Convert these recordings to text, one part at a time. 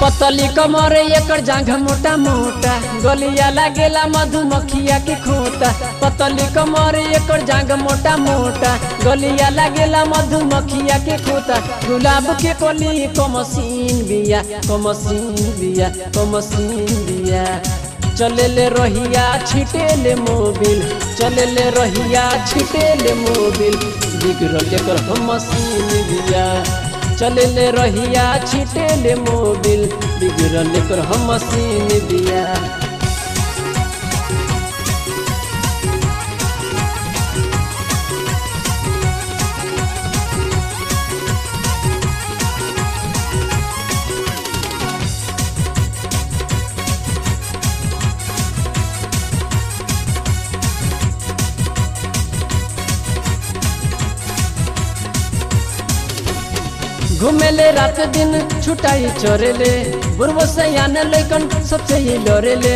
पतली कमर एकर जांघ मोटा मोटा गलिया लागेला मधुमक्खिया के खोता पतली कमर एकर जांघ मोटा मोटा गलिया लागेला मधुमक्खिया के खोता गुलाब के कली कमसीन बिया कमसीन बिया कमसीन बिया चले ले रहिया छिटे ले मोबिल चले ले रहिया छिटे ले मोबिल बिगड़ल एकर हम मसीन बिया चले ले रहिया छिटे ले मोबिल बिगड़ल एकर हम मसीन बिया घुमेले रात दिन छुटाई चोरेले बुढ़बो से आने लेकन सबसे ही डरेले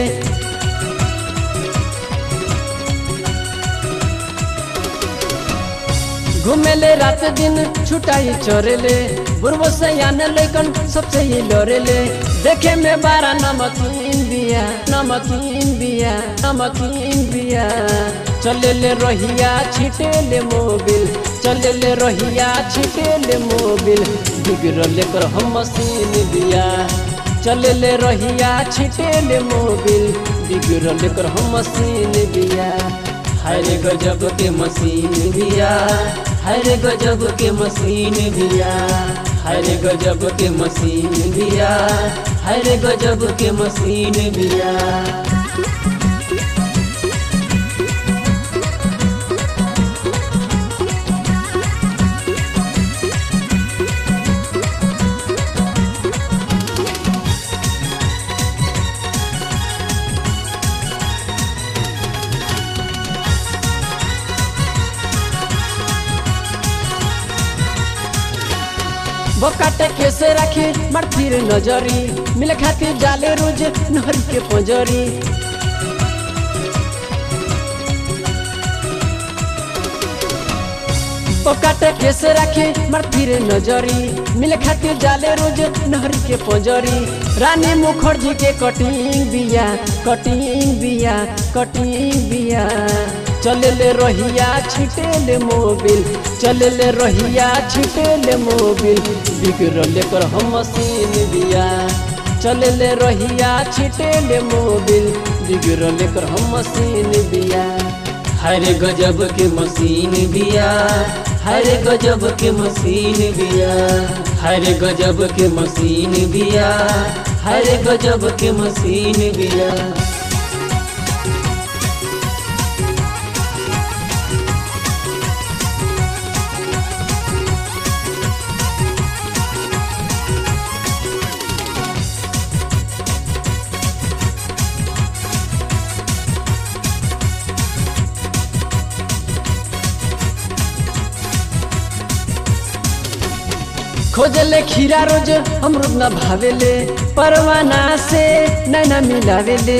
घुमेले रात दिन छुटाई चोरेले बुढ़बो से आने लेकन सबसे ही डरेले देखे में बारा नमकीन बिया नमकीन बिया नमकीन बिया चले ले रहिया छिटे ले मोबिल चले ले रहिया छिटे ले मोबिल बिगड़ल एकर हम मशीन बिया चले ले रहिया छिटे ले मोबिल बिगड़ल एकर हम मशीन बिया हरे गजब के मशीन बिया हरे गजब के मशीन बिया हरे गजब के मशीन बिया हरे गजब के मशीन बिया बकाटे कैसे रखे मर फिर नजरी मिले खातिर जाले रोज नहर के पंजरी बकाटे कैसे रखे मर फिर नजरी मिले खातिर जाले रोज नहर के पंजरी रानी मुखर्जी के कटिंग बिया कटिंग बिया कटिंग बिया चले ले रहिया छिटे ले मोबिल चले ले रहिया छिटे ले मोबिल बिगड़ल एकर हम मशीन बिया चले ले रहिया छिटे ले मोबिल बिगड़ल एकर हम मशीन बिया हरे गजब के मशीन बिया हरे गजब के मशीन बिया हरे गजब के मशीन बिया हरे गजब के मशीन बिया खोजले खीरा रोज अमरुद न भावेले परवाना से नैना मिलावेले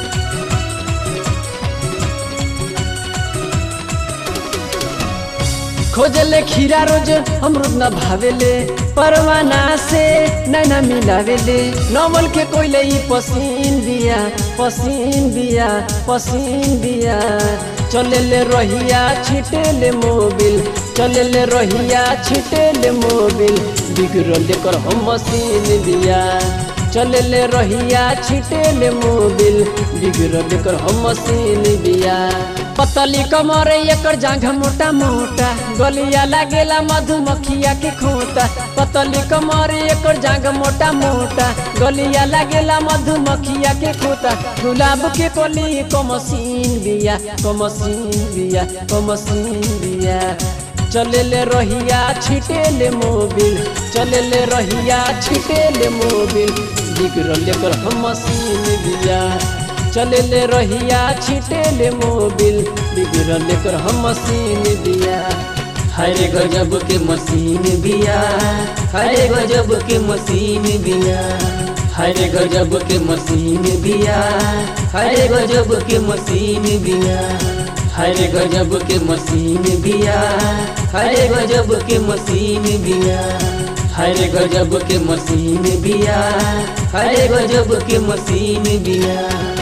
खोजले खीरा रोज अमरुद न भावेले परवाना से नैना मिलावेले नवल के कोइले ई पसीन बिया पसीन बिया पसीन बिया चले ले रहिया छिटे ले मोबिल चले ले रहिया छिटे ले मोबिल बिगड़ल एकर हम मशीन बिया चले ले रहिया छिटे ले मोबिल बिगड़ल एकर हम मशीन बिया पतली कमर एकर जांघ मोटा मोटा गलिया लागेला मधुमक्खिया के खोता पतली कमर एकर जांघ मोटा मोटा गलिया लागेला मधुमक्खिया के खोता गुलाब के कली कमसीन बिया कमसीन बिया कमसीन बिया चले ले रहिया छिटे ले मोबिल चले ले रहिया छिटे ले मोबिल बिगड़ल एकर हम मशीन बिया चले ले रहिया छिटे ले मोबिल बिगड़ल एकर हम मशीन बिया हरे गजब के मशीन बिया हरे गजब के मशीन बिया हरे गजब के मशीन बिया हरे गजब के मशीन बिया हरे गजब के मशीन बिया हरे गजब के मशीन बिया हरे गजब के मशीन बिया हरे गजब के मशीन बिया